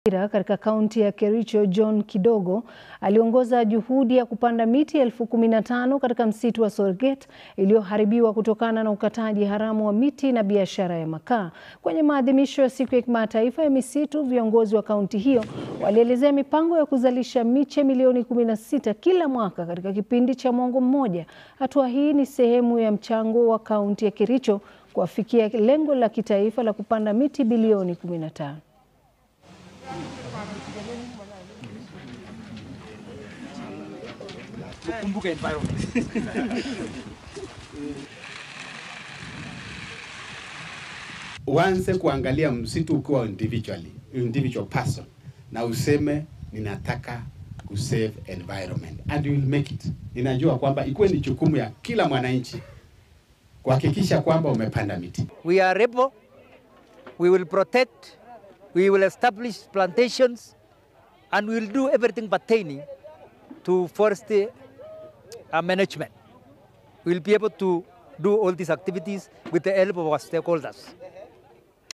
Katika kaunti ya Kericho, John Kidogo aliongoza juhudi ya kupanda miti elfu kumi na tano katika msitu wa Sorget iliyoharibiwa kutokana na ukataji haramu wa miti na biashara ya makaa. Kwenye maadhimisho ya siku ya kimataifa ya misitu, viongozi wa kaunti hiyo walielezea mipango ya kuzalisha miche milioni 16 kila mwaka katika kipindi cha mwongo mmoja. Hatua hii ni sehemu ya mchango wa kaunti ya Kericho kuafikia lengo la kitaifa la kupanda miti bilioni 15. Tukumbuke environment. Uanze kuangalia msitu ukiwa individually, individual person na useme ninataka kusave environment and you will make it. Ninajua kwamba ikuwe ni jukumu ya kila mwananchi kuhakikisha kwamba umepanda miti. We are able, we will protect, we will establish plantations, and we will do everything pertaining to forest uh, management. We will be able to do all these activities with the help of our stakeholders.